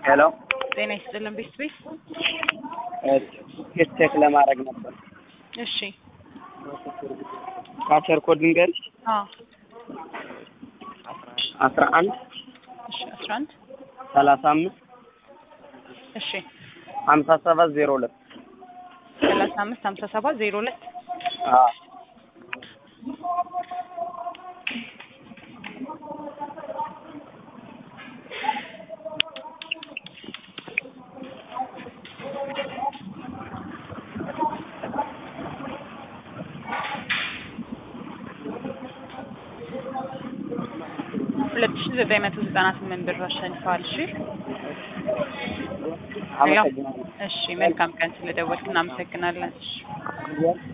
ሄሎ ጤና ይስጥልን ቤት ቤት ኬስ ቼክ ለማድረግ ነበር። እሺ ካቸር ኮድ ንገሪኝ። አዎ አስራ አንድ እሺ አስራ አንድ ሰላሳ አምስት እሺ ሀምሳ ሰባት ዜሮ ሁለት ሰላሳ አምስት ሀምሳ ሰባት ዜሮ ሁለት ሁለት ሺ ዘጠኝ መቶ ዘጠና ስምንት ብር አሸንፈዋል። እሺ አመሰግናለሁ። እሺ መልካም ቀን ስለደወልክ እናመሰግናለን። እሺ